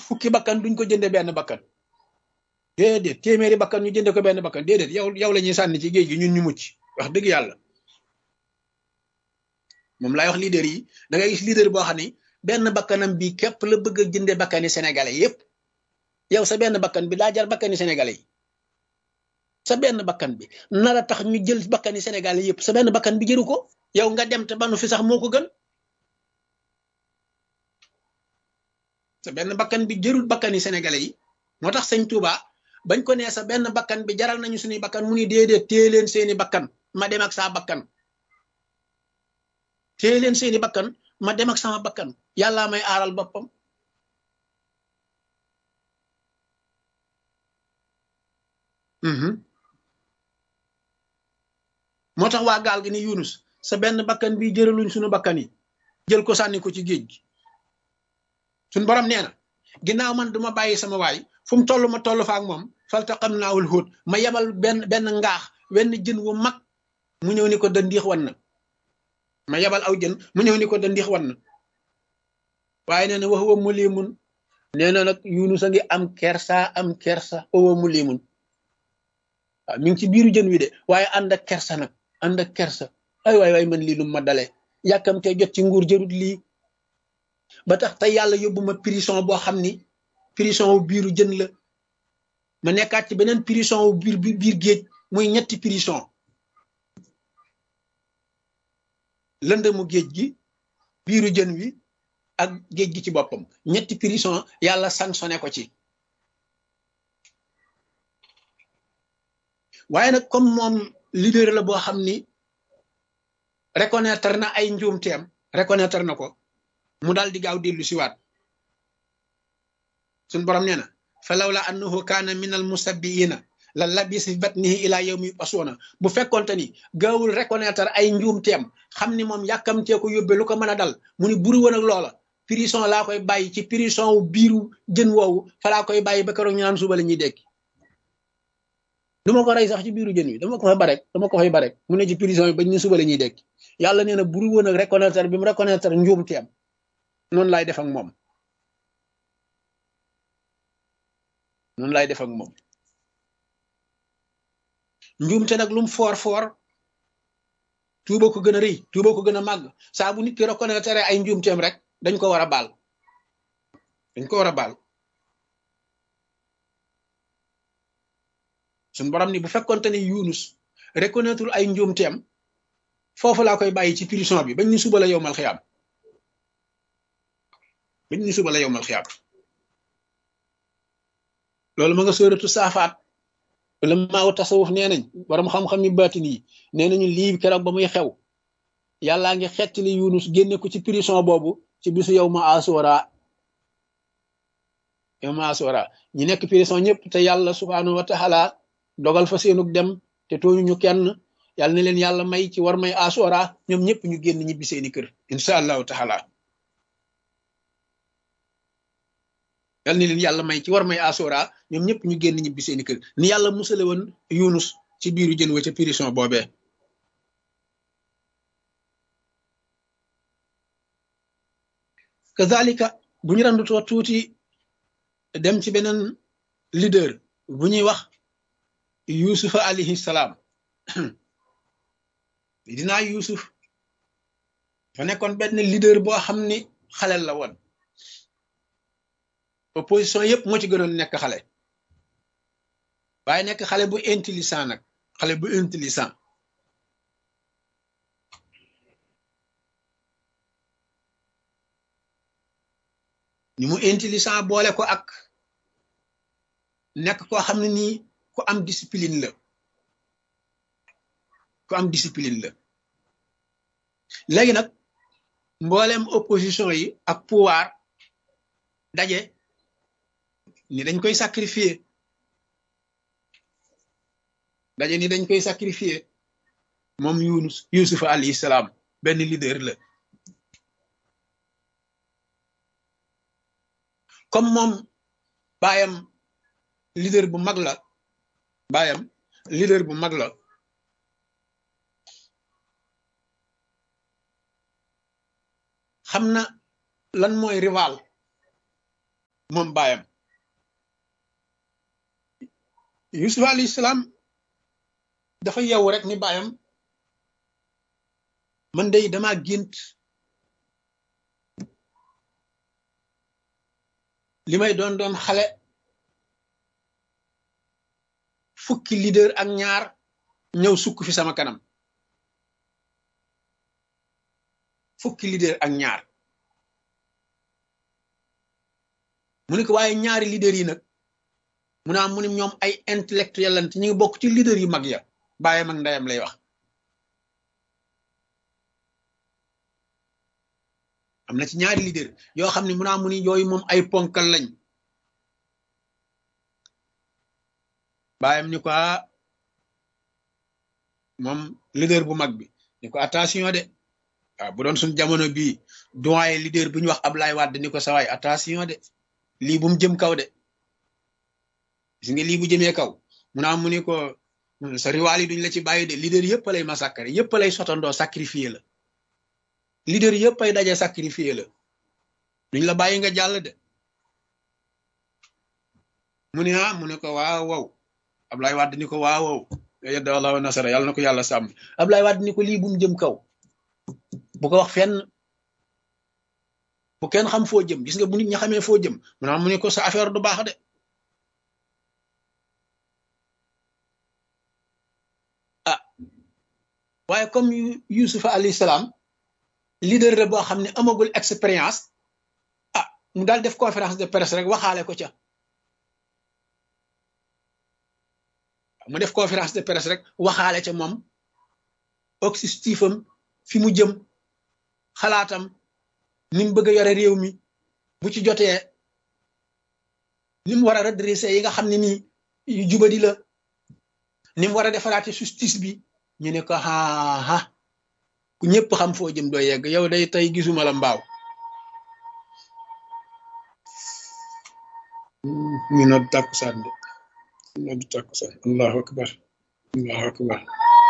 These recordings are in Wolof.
fukki bakkan duñ ko jënde benn bakkan déedéet téeméeri bakkan ñu jënde ko benn bakkan déedéet yow yow la ñuy sànni ci géej gi ñun ñu mucc wax dëgg yàlla moom laay wax leader yi da ngay gis leader boo xam ni benn bakkanam bi képp la bëgg a jënde bakkani sénégalais yépp yow sa benn bakkan bi daa jar bakkani sénégalais yi sa benn bakkan bi nara tax ñu jël bakkani sénégalais yépp sa benn bakkan bi jëru ko yow nga dem te banu fi sax moo ko gën sa benn bakkan bi jërul bakkani sénégalais yi moo tax sëñ Touba bañ ko nee sa benn bakkan bi jaral nañu suñuy bakkan mu ni déedéet téye leen seeni bakkan ma dem ak saa bakkan téye leen seeni bakkan ma dem ak sama bakkan yàllaa may aaral boppam moo tax waa gaal gi ni Yunus sa benn bakkan bi jëraluñ suñu bakkan yi jël ko sànni ko ci géej gi suñ borom nee na ginnaaw man duma bàyyi sama waay fu mu toll ma toll fa ak moom falta xam naawul xóot ma yebal benn benn ngaax wenn jën wu mag mu ñëw ni ko dandiix wan na ma yebal aw jën mu ñëw ni ko dandiix wan na waaye nee na wax wa mu liimun nee na nag Yunus a ngi am kersa am kersa wa mu liimun waaw mi ngi ci biiru jën wi de waaye ànd ak kersa nag ànd ak kersa ay waay waay man lii lu ma dale yàkkamtee jot ci nguur jërut lii ba tax tey yàlla yóbbu ma prison boo xam ni prison wu biiru jën la ma nekkaat ci beneen prison wu biir biir géej muy ñetti prison lëndëmu géej gi biiru jën wi ak géej gi ci boppam ñetti prison yàlla sanctionné ko ci waaye nag comme moom leader la boo xam ni reconnaître na ay njuumteem reconnaître na ko mu daal di gaaw dellu siwaat suñ borom nee na fa lawla annahu kaana min al musabbiina la labis fi batnihi ila yawmi yub'asuuna bu fekkonte ni gaawul reconnaître ay njuumteem xam ni moom yàkkamtee ko yóbbe lu ko mën a dal mu ni buru woon ak loola prison laa koy bàyyi ci prison wu biiru jën woowu fa laa koy bàyyi ba keroog ñu naan suba la ñuy dekki du ma ko rey sax ci biiru jën wi dama ko fay barek dama ko fay barek mu ne ci prison yi bañ ñu suba la ñuy dekki yàlla nee na buru woon ak reconnaître bi mu reconnaître njuumteem noonu laay def ak moom noonu laay def ak moom njuumte nag lum foor foor tuuba ko gën a rëy tuuba ko gën a màgg saa bu nit ki reconnaître ay njuumteem rek dañ ko war a baal dañ ko war a baal suñ borom ni bu fekkonte ni Yunus reconnaître ay njuumteem foofu laa koy bàyyi ci prison bi bañ ñu suba la yowmal xiyaam bañ ñu suba la yowmal xiyaam loolu ma nga sóoratu saafaat wala maaw tasawuf nee nañ borom xam-xam yi baatin yi nee nañu lii keroog ba muy xew yàllaa ngi xettali Yunus génne ko ci prison boobu ci bisu yow ma asura yow ma asura ñi nekk prison ñëpp te yàlla subhaanahu wa taala dogal fa seenug dem te tooñu ñu kenn yàlla na leen yàlla may ci war may asura ñoom ñëpp ñu génn ñibbi seeni kër incha allahu taala yàlla na leen yàlla may ci war may asura ñoom ñëpp ñu génn ñibbi seeni kër ni yàlla musale woon Yunus ci biiru jën wa ca prison boobee kazalika bu ñu randutoo tuuti dem ci beneen leader bu ñuy wax yusufa alayhi salaam dinaa yusuf fa nekkoon benn leader boo xam ni xalel la woon opposition yëpp moo ci gënoon nekk xale waaye nekk xale bu intelligent nag xale bu intelligent ni mu intelligent boole ko ak nekk koo xam ne nii ku am discipline la ku am discipline la léegi nag mbooleem opposition yi ak pouvoir daje ni dañ koy sacrifier daje ni dañ koy sacrifier moom Yunus Yusufa alayhi salaam benn leader la comme moom baayam leader bu mag la baayam leader bu mag la xam na lan mooy rival moom baayam yusuf alayhi salaam dafa yeewu rek ni baayam man day dama gént li may doon doon xale fukki leader ak ñaar ñëw sukk fi sama kanam fukki leader ak ñaar mu ne ko waaye ñaari leader yi nag mu naa mu ne ñoom ay intellectuel lant ñu ngi bokk ci leader yu mag ya bàyyam ak ndeyam lay wax am na ci ñaari leader yoo xam ne mu naa mu ni yooyu moom ay ponkal lañ bàyyam ni ko moom leader bu mag bi ni ko attention de waaw bu doon suñ jamono bii doyen leader bu ñu wax Ablaye Wade ni ko sawaay attention de lii bu mu jëm kaw de gis nga lii bu jëmee kaw mu naa mu ni ko sa riwaal yi duñ la ci bàyyi de leader yëpp lay massacrer yëpp lay sotandoo sacrifier la leader yëpp ay daje sacrifier la duñ la bàyyi nga jàll de mu ne ah mu ne ko waaw wow Ablaye Wade ni ko waaw wow yadda Allah wa nasara yàlla na ko yàlla sàmm Ablaye Wade ni ko lii bu mu jëm kaw bu ko wax fenn bu kenn xam foo jëm gis nga bu nit ñi xamee foo jëm mu ne mu ne ko sa affaire du baax de ah waaye comme Yusufa alayhi salaam leader la boo xam ne amagul expérience ah mu daal def conférence de presse rek waxaale ko ca mu def conférence de presse rek waxaale ca moom objectifam fi mu jëm xalaatam ni mu bëgg a yore réew mi bu ci jotee ni mu war a redresser yi nga xam ne nii yu jubadi la ni mu war a defaraate justice bi ñu ne ko aa ku ñëpp xam foo jëm doo yegg yow day tey gisuma la mbaaw ñu nodd tàkkusaan de nodd tàkkusaan allahu akbar allahu akbar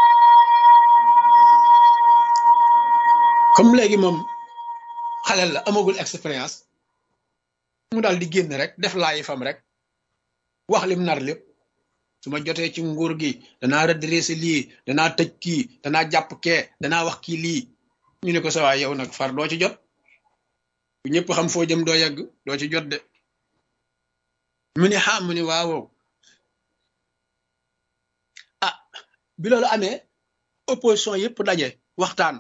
comme léegi moom xalel la amagul expérience mu daal di génn rek def laayi fam rek wax lim nar lépp su ma jotee ci nguur gi danaa redressé lii danaa tëj kii danaa jàpp kee danaa wax kii lii ñu ne ko sa waay yow nag far doo ci jot bu ñëpp xam foo jëm doo yegg doo ci jot de mu ne xam mu ne waaw ah bi loolu amee opposition yëpp daje waxtaan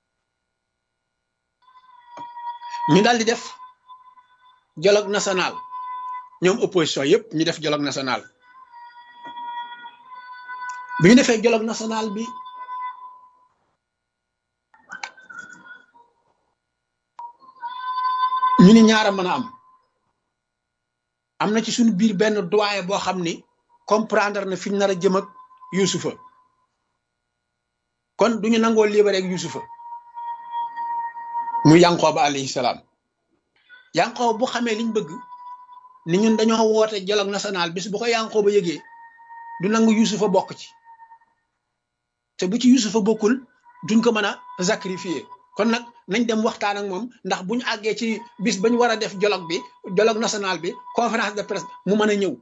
ñu daal di def dialogue national ñoom opposition yëpp ñu def dialogue national bi ñu defee dialogue national bi ñu ni ñaara mën a am am na ci suñu biir benn doyen boo xam ni comprendre na fi ñu nar a jëm ak Yusufa kon duñu nangoo libéré ak Yusufa mu Yankooba alayhi salaam Yankooba bu xamee liñ bëgg ni ñun dañoo woote dialogue national bis bu ko Yankooba yëgee du nangu Yusufa bokk ci te bu ci Yusufa bokkul duñ ko mën a sacrifier kon nag nañ dem waxtaan ak moom ndax bu ñu àggee ci bis ba ñu war a def dialogue bi dialogue national bi conférence de presse mu mën a ñëw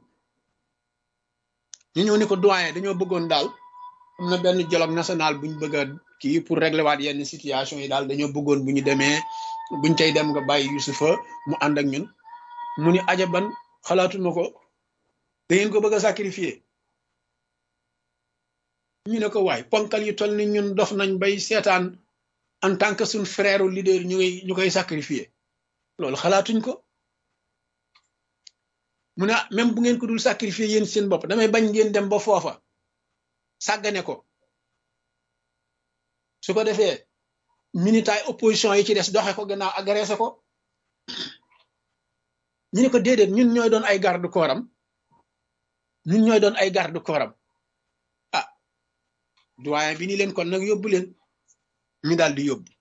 ñu ñëw ni ko doyen dañoo bëggoon daal am na benn dialogue national bu ñu bëgg a kii pour régler waat yenn situation yi daal dañoo bëggoon bu ñu demee buñ cay dem nga bàyyi Yusufa mu ànd ak ñun mu ni ajaban xalaatuma ko da ngeen ko bëgg a sacrifier ñu ne ko waay ponkal yu toll ni ñun dof nañ bay seetaan en tant que suñ frère leader ñu koy ñu koy sacrifier loolu xalaatuñ ko mu ne même bu ngeen ko dul sacrifier yéen seen bopp damay bañ ngeen dem ba foofa sàggane ko su ko defee minitaay opposition yi ci des doxe ko gannaaw agressé ko ñu ne ko déedéet ñun ñooy doon ay garde corps am ñun ñooy doon ay garde corps am ah doyen bi ni leen kon nag yóbbu leen ñu daal di yóbbu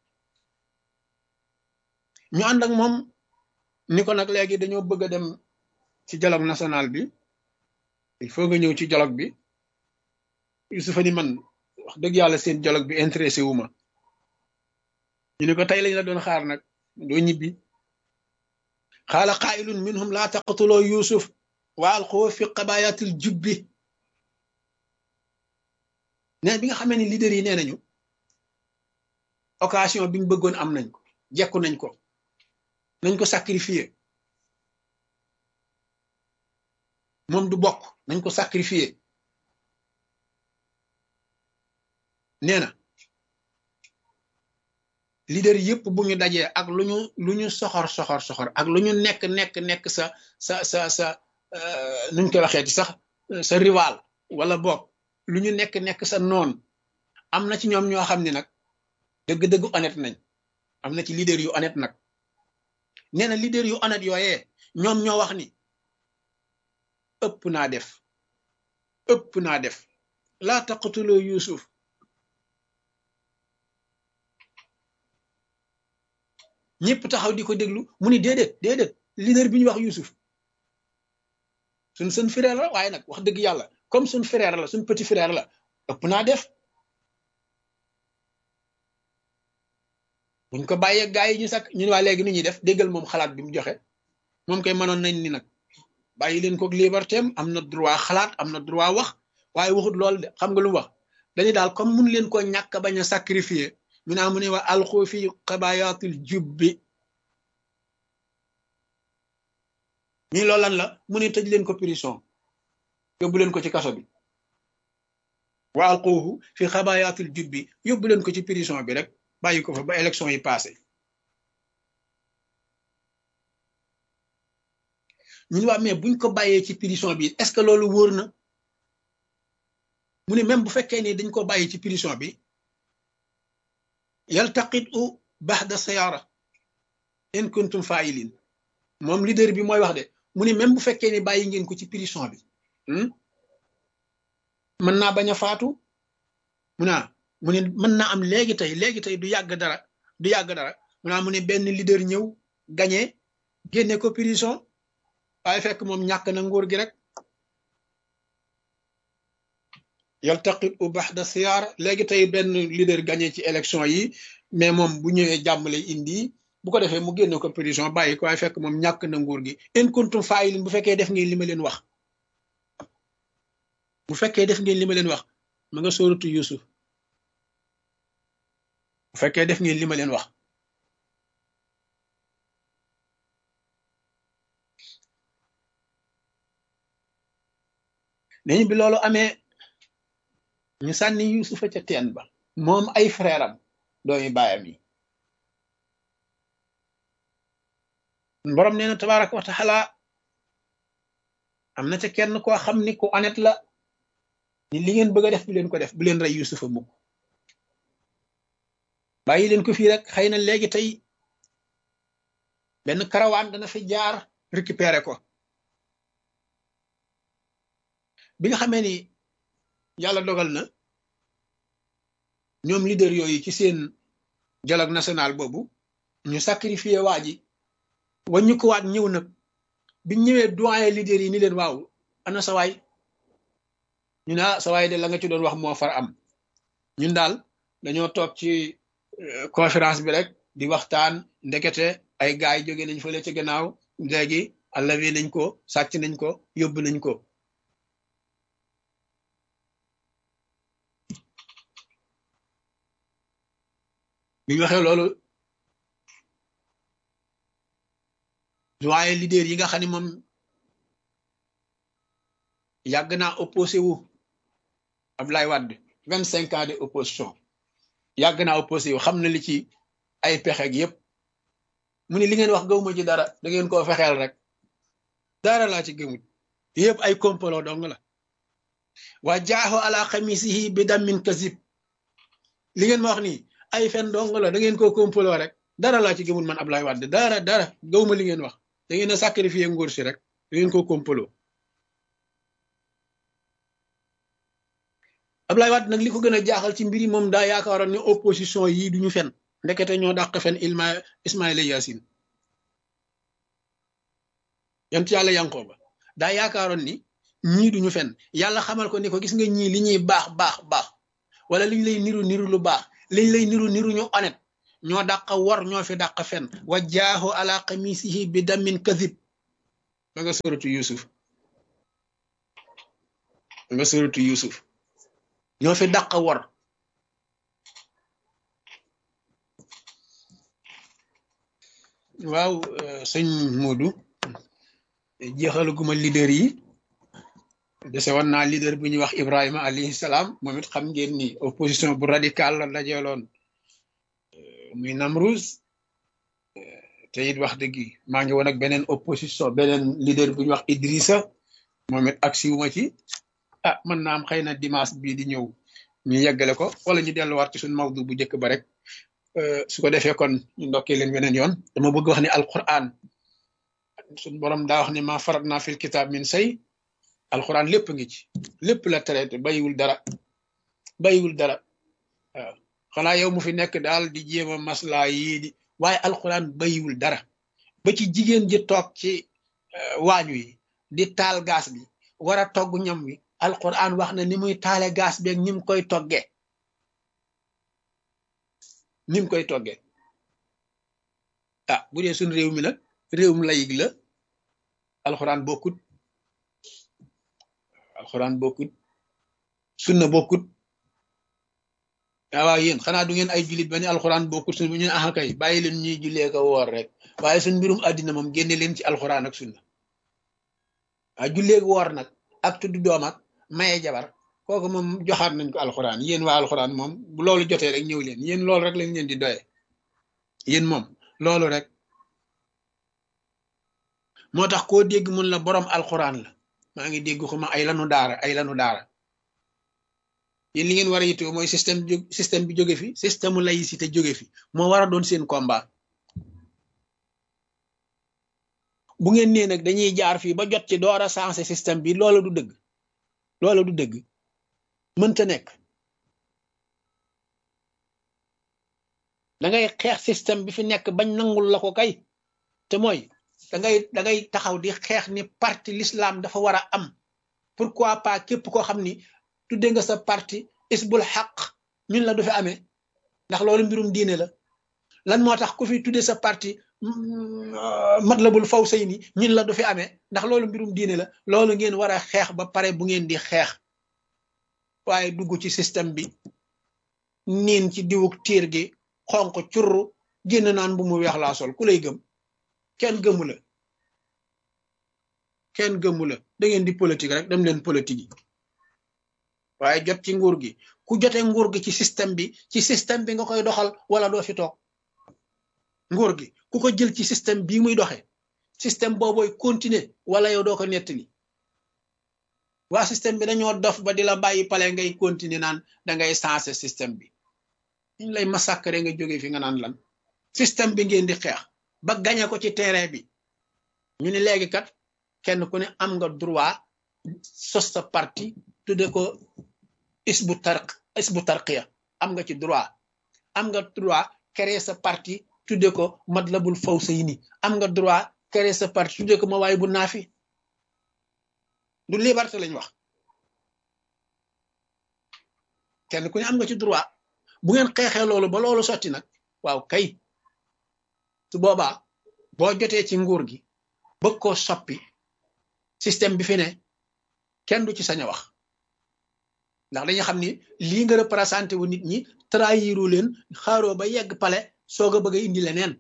ñu ànd ak moom ni ko nag léegi dañoo bëgg a dem ci dialogue national bi il faut nga ñëw ci dialogue bi Yusufa ni man wax dëgg yàlla seen dialogue bi intéressé wu ma ñu ne ko tey lañ la doon xaar nag doo ñibbi qaala qaa'ilun minhum laa taqtuloo yusuf wa alquhu fi qabayatil jubbi nee bi nga xamee ni leader yi nee nañu occasion bi ñu bëggoon am nañ ko jekku nañ ko nañ ko sacrifier moom du bokk nañ ko sacrifier nee na leader yëpp bu ñu dajee ak lu ñu lu ñu soxor soxor soxor ak lu ñu nekk nekk nekk sa sa sa sa nuñ koy waxee ci sax sa rival wala bokk lu ñu nekk nekk sa noon am na ci ñoom ñoo xam ne nag dëgg-dëgg honnête nañ am na ci leader yu honnête nag nee na leader yu honnête yooyee ñoom ñoo wax ni ëpp naa def ëpp naa def laa taqtuloo yusuf ñëpp taxaw di ko déglu mu ni déedéet déedéet leader bi ñu wax yusuf suñ seen frère la waaye nag wax dëgg yàlla comme suñ frère la suñ petit frère la ëpp naa def buñ ko bàyyee gaa yi ñu sakk ñu ne waa léegi nu ñuy def déggal moom xalaat bi mu joxe moom koy mënoon nañ ni nag bàyyi leen ko liberté am na droit xalaat am na droit wax waaye waxut lool de xam nga lu mu wax dañu daal comme mun leen ko ñàkk bañ a sacrifier mu naa mu ne waa alxu fi xabayaatul jubbi ñii loolu lan la mu ne tëj leen ko prison yóbbu leen ko ci kaso bi wa alquuhu fi xabayaatul jubbi yóbbu leen ko ci prison bi rek bàyyi ko fa ba élection yi passé ñun waa mais buñ ko bàyyee ci prison bi est-ce que loolu wóor na mu ne même bu fekkee ni dañ ko bàyyi ci prison bi yaltaqit u baxda sayara in kuntum failin moom leader bi mooy wax de mu ne même bu fekkee ni bàyyi ngeen ko ci prison bi mën naa bañ a faatu mu naa mu ne mën naa am léegi tey léegi tey du yàgg dara du yàgg dara mu naa mu ne benn leader ñëw gañe génne ko prison waaye fekk moom ñàkk na nguur gi rek yaltaqit u baxda siyaara léegi tey benn leader gagné ci élection yi mais moom bu ñëwee jàmm lay indi bu ko defee mu génne ko prison bàyyi ko waaye fekk moom ñàkk na nguur gi in kuntum faa'ilin bu fekkee def ngeen li ma leen wax bu fekkee def ngeen li ma leen wax ma nga sóoratu Yusuf bu fekkee def ngeen li ma leen wax neñu bi loolu amee ñu sànni yusufa ca teen ba moom ay frère am doomi baayam yi borom nee na tabaraka wa taala am na ca kenn koo xam ni ku honnête la ni li ngeen bëgg a def bu leen ko def bu leen rey yusufa mukk bàyyi leen ko fii rek xëy na léegi tey benn karawaan dana fi jaar récupérer ko bi nga xamee ni yàlla dogal na ñoom leader yooyu ci seen dialogue national boobu ñu sacrifié waa ji waññu ko waat ñëw nag biñ ñëwee doyen leader yi ni leen waaw ana sa waay ñu ne sa waay de la nga ci doon wax moo far am ñun daal dañoo toog ci conférence bi rek di waxtaan ndekete ay gaay yi jóge nañ fële ci gannaaw léegi allawi nañ ko sàcc nañ ko yóbbu nañ ko bi ñu waxee loolu waaye leader yi nga xam ne moom yàgg naa opposé wu Abdoulaye Wade vingt cinq ans de opposition yàgg naa opposé wu xam na li ci ay pexe gi yëpp mu ne li ngeen wax gëwuma ci dara da ngeen koo fexeel rek dara laa ci gëmut yëpp ay complot dong la waa jaaxo ala xamisihi bi dammin kasib li ngeen ma wax nii ay fen dong la da ngeen koo complot rek dara laa ci gëmul man Abdoulaye Wade dara dara gëwuma li ngeen wax da ngeen a sacrifier nguur si rek da ngeen koo complot Abdoulaye Wade nag li ko gën a jaaxal ci mbiri moom daa yaakaaroon ne opposition yii duñu fen ndekete ñoo dàq fen ilma Ismaïla Yaasin yant yàlla Yankooba daa yaakaaroon ni ñii duñu fen yàlla xamal ko ni ko gis nga ñii li ñuy baax baax baax wala liñ lay niru niru lu baax liñ lay niru niru ñu honnête ñoo dàq wor ñoo fi dàq fen wa jaahu ala qamisihi bi damin kadib ba nga suratu yusuf ba nga suratu yusuf ñoo fi dàq wor waaw sëñ Moodu jeexaluguma leader yi dese woon naa leader bu ñuy wax Ibrahima alayhi salaam moom it xam ngeen ni opposition bu radical la dajeeloon muy Namruz te it wax dëgg maa ngi woon ak beneen opposition beneen leader bu ñuy wax Idrissa moom it ak siwuma ci ah mën naa am xëy na dimanche bii di ñëw ñu yeggale ko wala ñu delluwaat ci suñ mawdu bu njëkk ba rek su ko defee kon ñu ndokkee leen weneen yoon dama bëgg wax ni alquran suñ borom daa wax ni ma farat naa fil kitab min say alquran lépp ngi ci lépp la traité bayiwul dara bayiwul dara waaw xanaa yow mu fi nekk daal di jéem a maslaa yii di waaye alquran bayiwul dara ba ci jigéen ji toog ci waañu yi di taal gaas bi war a togg ñam wi alquran wax na ni muy taale gaas beeg ni mu koy toggee ni mu koy toggee ah bu dee suñ réew mi nag réewum layig la alxuraan bokkut alxuraan bokkut sunna bokkut waaw yéen xanaa du ngeen ay jullit ba ne alxuraan bokkut sunna bu ñu ne ah kay bàyyi leen ñuy jullee ko woor rek waaye suñ mbirum àddina moom génne leen ci alxuraan ak sunna waaw jullee ko woor nag ak tudd doom ak maye jabar kooku moom joxaat nañ ko alxuraan yéen waa alxuraan moom bu loolu jotee rek ñëw leen yéen loolu rek lañ leen di doye yéen moom loolu rek moo tax koo dégg mun la borom alxuraan la maa ngi dégg xuma ay lanu daara ay lanu daara yéen li ngeen war a yittewoo mooy système système bi jóge fi système laïcité jóge fi moo war a doon seen combat bu ngeen nee nag dañuy jaar fii ba jot ci door a sensé système bi loola du dëgg loola du dëgg mënta nekk da ngay xeex système bi fi nekk bañ nangul la ko kay te mooy da ngay da ngay taxaw di xeex ni parti l'islam dafa war a am pourquoi pas képp koo xam ni tudde nga sa parti isbul xaq ñun la du fi amee ndax loolu mbirum diine la lan moo tax ku fi tudde sa parti matlabul faw say ni ñun la du fi amee ndax loolu mbirum diine la loolu ngeen war a xeex ba pare bu ngeen di xeex waaye dugg ci système bi niin ci diwuk tiir gi xonq curru génn naan bu mu weex laa sol ku lay gëm kenn gëmu la kenn gëmu la da ngeen di politique rek dem leen politique yi waaye jot ci nguur gi ku jote nguur gi ci système bi ci système bi nga koy doxal wala doo fi toog nguur gi ku ko jël ci système bii muy doxe système boobooy continuer wala yow doo ko nettali waa système bi dañoo dof ba di la bàyyi pale ngay continuer naan da ngay sensé système bi ñu lay massacrer nga jóge fi nga naan lan système bi ngeen di xeex ba gañe ko ci terrain bi ñu ne léegi kat kenn ku ne am nga droit sos sa parti tudde ko isbu tarq isbu tarqiya am nga ci droit am nga droit créer sa parti tudde ko matlabul fawsayni am nga droit créer sa parti tudde ko ma waay bu naafi du liberté lañ wax kenn ku ne am nga ci droit bu ngeen xeexee loolu ba loolu sotti nag waaw kay su boobaa boo jotee ci nguur gi bëgg koo soppi système bi fi ne kenn du ci sañ a wax ndax dañuy xam ni lii nga représenté wu nit ñi trahiru leen xaaroo ba yegg pale soog a bëgg a indi leneen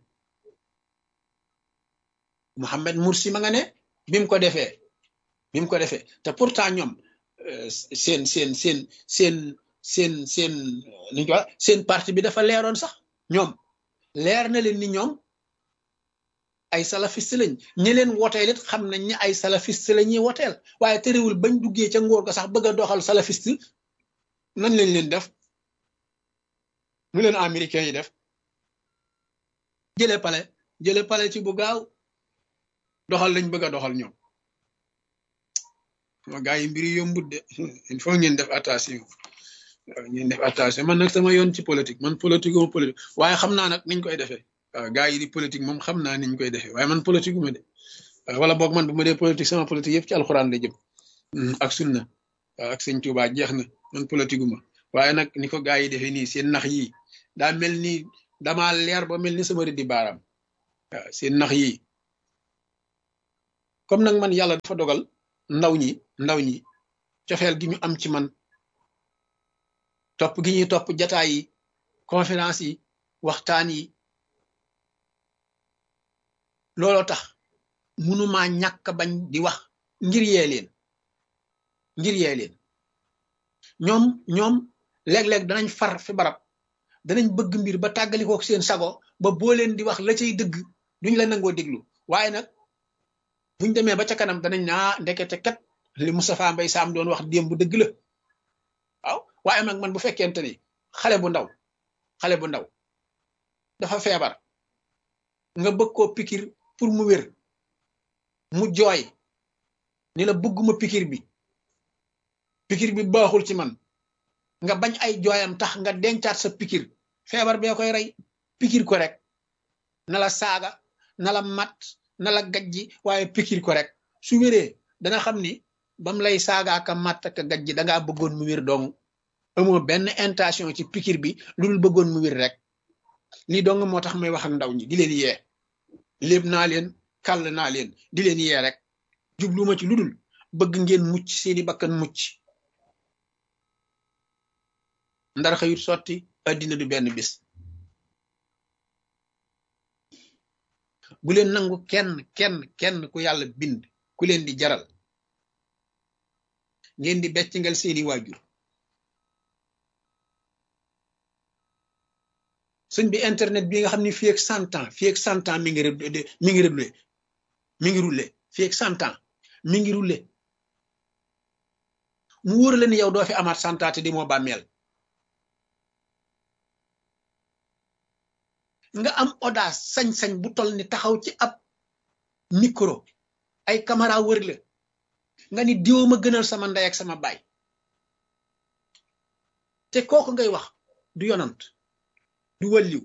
Mohamed Mursi ma nga ne bi mu ko defee bi mu ko defee te pourtant ñoom seen seen seen seen seen seen ni ko seen parti bi dafa leeroon sax ñoom leer na leen ni ñoom ay salafiste lañ ñi leen woteel it xam nañ ne ay salafiste la ñuy woteel waaye terewul bañ duggee ca ngóor ga sax bëgg a doxal salafiste nañ lañ leen def nu leen américains yi def jële pale jële pale ci bu gaaw doxal lañ bëgg a doxal ñoom ma gaa yi mbiri yombut de il faut ngeen def attention ngeen def attention man nag sama yoon ci politique man politique uma politique waaye xam naa nag niñ koy defee waaw gaa yi di politique moom xam naa niñ koy defee waaye man politique uma de wala boog man bu ma dee politique sama politique yëpp ci alxuraan la jëm ak sunna waaw ak sëñ Tuubaa jeex na man politique uma waaye nag ni ko gaa yi defee nii seen nax yi daa mel ni dama leer ba mel ni sama rëddi baaraam waaw seen nax yi comme nag man yàlla dafa dogal ndaw ñi ndaw ñi cofeel gi ñu am ci man topp gi ñuy topp jataay yi conférence yi waxtaan yi looloo tax mënumaa ñàkk bañ di wax ngir yee leen ngir yee leen ñoom ñoom léeg-léeg danañ far fi barab danañ bëgg mbir ba tàggalikoo seen sago ba boo leen di wax la cay dëgg duñ la nangoo déglu waaye nag buñ demee ba ca kanam danañ naa ndekete kat li Moustapha Mbaye Sam doon wax démb dëgg la waaw waaye nag man bu fekkente ni xale bu ndaw xale bu ndaw dafa feebar nga bëgg koo pikir pour mu wér mu jooy ni la bëgguma pikir bi pikir bi baaxul ci man nga bañ ay jooyam tax nga dencaat sa pikir feebar bee koy rey pikir ko rek na la saaga na la mat na la gajji waaye pikir ko rek su wéree dana xam ni bam lay saaga ak a mat ak a gajji dangaa bëggoon mu wér dong amoo benn intention ci pikir bi lu dul bëggoon mu wér rek lii dong moo tax may wax ak ndaw ñi di leen yee léeb naa leen kàll naa leen di leen yee rek jubluma ci lu dul bëgg ngeen mucc seeni bakkan mucc ndar xëyut sotti addina du benn bis bu leen nangu kenn kenn kenn ku yàlla bind ku leen di jaral ngeen di beccingal seeni waajur sëñ bi internet bi nga xam ni fii ak cent ans fii ak cent ans mi ngi mi ngi roulé mi ngi roulé fii ak cent ans mi ngi roulé mu wóor la ni yow doo fi amaat cent ans te di moo bàmmeel nga am audace sañ-sañ bu toll ni taxaw ci ab micro ay caméra wër la nga ni diwoo ma gënal sama ndey ak sama baay te kooku ngay wax du yonant du wàlliw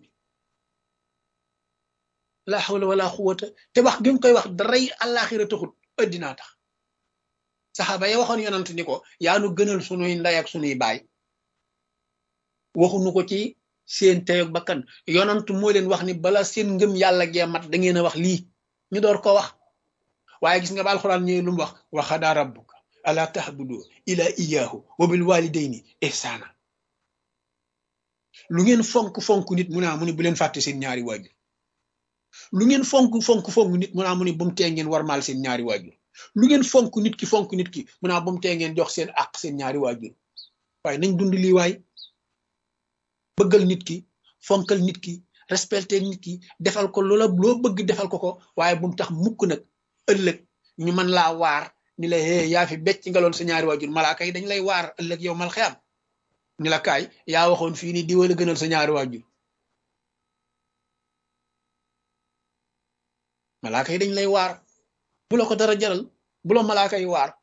la hawla wala quwwata te wax gi nga koy wax daray àllaaxira taxut addinaa tax saxaaba ya waxoon yonant ni ko yaa nu gënal sunuy ndey ak sunuy baay waxuñu ko ci seen teyoog bakkan yonant moo leen wax ni bala seen ngëm yàlla gee mat da ngeen a wax lii ñu door ko wax waaye gis nga ba alxuraan ñëwee lu mu wax wa xadaa rabbuka ala tahbudu ila iyaahu wa bil walidayni ihsaana lu ngeen fonk fonk nit mu naa mu ne bu leen fàtte seen ñaari waajur lu ngeen fonk fonk fonk nit mu naa mu ne bu mu tee ngeen warmaal seen ñaari waajur lu ngeen fonk nit ki fonk nit ki mu naa bu mu tee ngeen jox seen àq seen ñaari waajur waaye nañ dund lii waay bëggal nit ki fonkal nit ki respecté nit ki defal ko loola loo bëgg defal ko ko waaye bu mu tax mukk nag ëllëg ñu mën laa waar ni la hee yaa fi becc nga loon sa ñaari waajur malaaka yi dañ lay waar ëllëg yow mal xiyam ni la kaay yaa waxoon fii ni diwala gënal sa ñaari waajur malaaka yi dañ lay waar bu la ko dara jaral bu la malaaka yi waar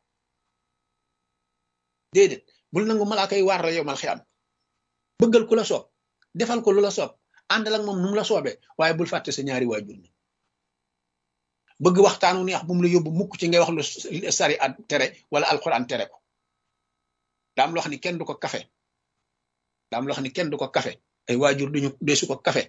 déedéet bul nangu malaaka yi waar la yow mal xiyam bëggal ku la soob defal ko lu la soob àndal ak moom nu mu la soobee waaye bul fàtte sa ñaari waajur ni bëgg waxtaanu neex bu mu la yóbbu mukk ci ngay wax lu sari at tere wala alquran tere ko daam loo xam ni kenn du ko kafe daam loo xam ni kenn du ko kafe ay waajur duñu deesu ko kafe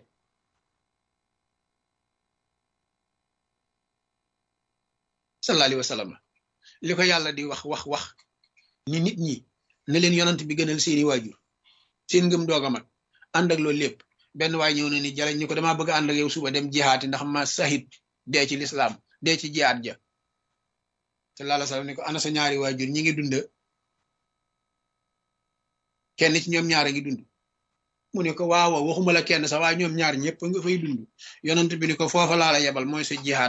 sallallahu alayhi wa sallam li ko yàlla di wax wax wax ni nit ñi ne leen yonant bi gënal seeni waajur seen ngëm doog a mat ànd ak loolu lépp benn waay ñëw na ni jaleñ ñu ko damaa bëgg ànd ak yow suba dem jihaati ndax ma sahid dee ci lislaam dee ci jihaat ja sallallahu alayhi wa sallam ni ko ana sa ñaari waajur ñi ngi dund kenn ci ñoom ñaar a ngi dund mu ne ko waaw waxuma la kenn sax waaye ñoom ñaar ñëpp nga fay dund yonent bi ni ko foofa laa la yebal mooy sa jihaat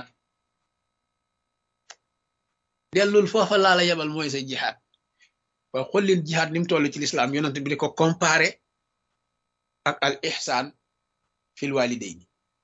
dellul foofa laa la yebal mooy sa jihaat waaw xool leen jihaat ni mu toll ci lislaam yonent bi di ko comparé ak al ihsaan fil walidayni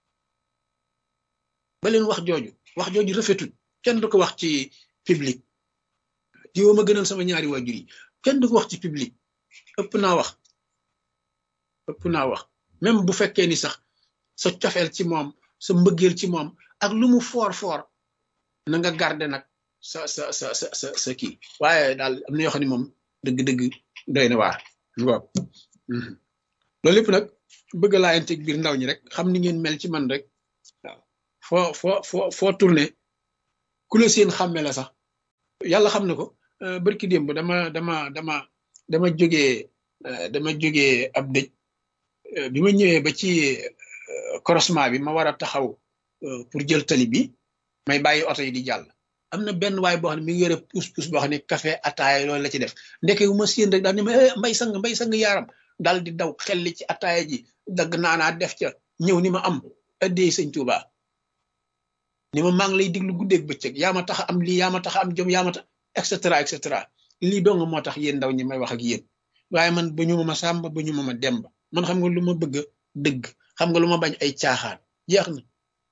ba leen wax jooju wax jooju rafetul kenn du ko wax ci public diwoo ma gënal sama ñaari waajur yi kenn du ko wax ci public ëpp naa wax ëpp naa wax même bu fekkee ni sax sa cofeel ci moom sa mbëggeel ci moom ak lu mu foor foor na nga garder nag sa sa sa sa sa sa kii waaye daal am na yoo xam ne moom dëgg-dëgg doy na waar ngoog loolu lépp nag bëgg laa yente biir ndaw ñi rek xam ni ngeen mel ci man rek waaw foo foo foo foo tourné ku la seen xàmme la sax yàlla xam na ko barki démb dama dama dama dama jógee dama jógee ab dëj bi ma ñëwee ba ci croisement bi ma war a taxaw pour jël tali bi may bàyyi oto yi di jàll am na benn waay boo xam ne mi ngi yore pousse pousse boo xam ne café ataaya loolu la ci def ndeke wu ma séen rek daal ni ma mbay sang mbay sang yaaram daal di daw xelli ci ataaya ji dagg naanaa def ca ñëw ni ma am addee sëñ Tuuba ni ma maa ngi lay diglu guddeeg bëccëg yaa ma tax am lii yaa ma tax am jom yaa ma tax et cetera et cetera lii dong moo tax yéen ndaw ñi may wax ak yéen waaye man ba ñu ma ma sàmba ba ñu ma ma demba man xam nga lu ma bëgg dëgg xam nga lu ma bañ ay caaxaan jeex na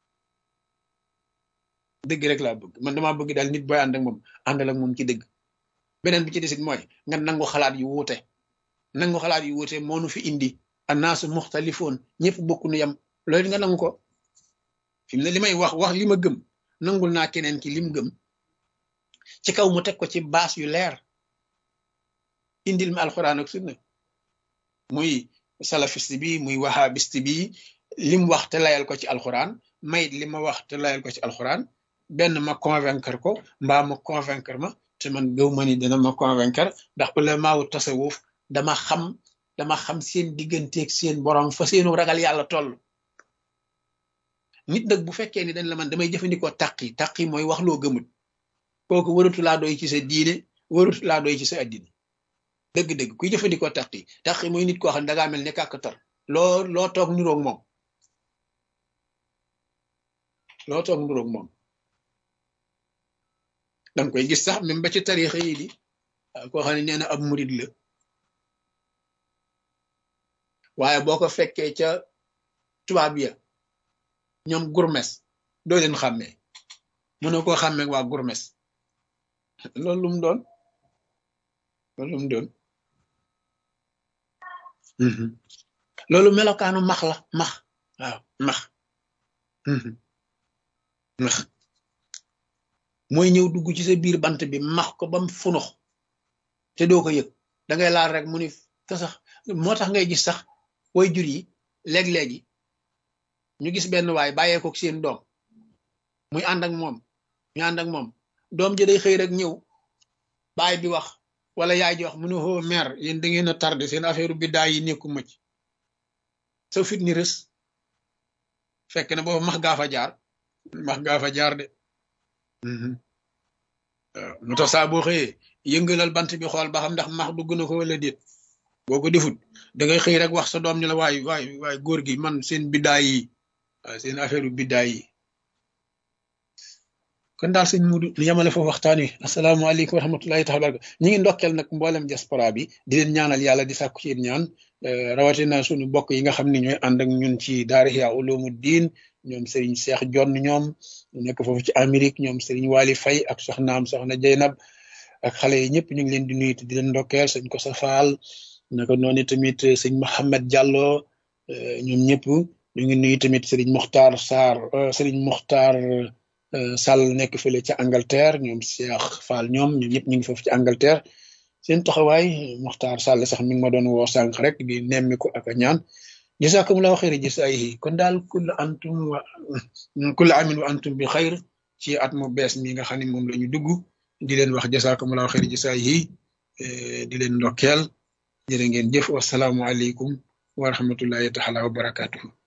dëgg rek laa bëgg man damaa bëgg daal nit booy ànd ak moom àndal ak moom ci dëgg beneen bi ci desit mooy nga nangu xalaat yu wuute nangu xalaat yu wuute moo nu fi indi annaasu muxtalifoon ñëpp bokku nu yam loolu nga nangu ko fi mu ne li may wax wax li ma gëm nangul naa keneen ki lim gëm ci kaw mu teg ko ci baas yu leer indil ma alxuraan ak sunna muy salafiste bi muy wahabiste bi lim wax te layal ko ci alxuraan mayit li ma wax te layal ko ci alxuraan benn ma convaincre ko mbaa ma convaincre ma te man gëw ma ni dina ma convaincre ndax ulamaawu tasawuf dama xam dama xam seen digganteeg seen borom fa seenu ragal yàlla toll nit nag bu fekkee ni dañ la man damay jëfandikoo taqi taqi mooy wax loo gëmut kooku waratu laa doy ci sa diine waratu laa doy ci sa addina dëgg-dëgg kuy jëfandikoo taqi taqi mooy nit koo xam ne dangaa mel ne kàkkatar loo loo toog niroog moom loo toog niroog moom danga koy gis sax même ba ci tarixa yi di koo xam ne nee na ab murid la waaye boo ko fekkee ca tubaab ya ñoom gurmes doo leen xàmmee mënoo koo xàmmee waa gurmes loolu lu mu doon loolu lu mu doon loolu melokaanu max la max waaw max max mooy ñëw dugg ci sa biir bant bi max ko bam funux te doo ko yëg da ngay laal rek mu ni te sax moo tax ngay gis sax way jur yi léeg-léegi ñu gis benn waay bàyyee ko seen doom muy ànd ak moom ñu ànd ak moom doom ji day xëy rek ñëw baay bi wax wala yaay ji wax mu ne hoo mère yéen da ngeen a tardé seen affaire biddaay yi nekku mëcc sa fit ni rës fekk na boobu max gaa fa jaar max gaa fa jaar de waaw mu tax saa boo xëyee yëngalal bant bi xool ba xam ndax max dugg na ko wala déet boo ko defut da ngay xëy rek wax sa doom ni la waay waay waay góor gi man seen biddaay yi waaw seen affaire biddaay yi kon daal sëñ Mudu ñu yemale foofu waxtaan wi asalaamaaleykum wa rahmatullahi taala baraka ñi ngi ndokkeel nag mboolem diaspora bi di leen ñaanal yàlla di sàkku ci yéen ñaan rawatina suñu bokk yi nga xam ne ñooy ànd ak ñun ci daara Ihya Ulumuddin ñoom Serigne Cheikh Jonn ñoom nekk foofu ci Amérique ñoom Serigne Wali Faye ak soxnaam soxna Jeynab ak xale yi ñëpp ñu ngi leen di nuyu di leen ndokkeel sëñ ko sa faal naka noonu tamit sëñ Mohamed Diallo ñoom ñëpp ñu ngi nuyu tamit Serigne Mokhtar Sarr Serigne Mokhtar Sall nekk fële ca Angleterre ñoom Cheikh Fall ñoom ñoom ñëpp ñu ngi foofu ci Angleterre seen taxawaay Mokhtar Sall sax mi ngi ma doon woo sànq rek di nemmi ko ak a ñaan jazakumullahu xayra jazaayihi kon daal kulla antum wa kulla amin wa antum bi xayr ci at mu bees mi nga xam ne moom la ñu dugg di leen wax jazakumullahu xayra jazaayihi di leen ndokkeel jërë ngeen jëf wasalaamualeykum wa rahmatullahi taala wa barakatuhu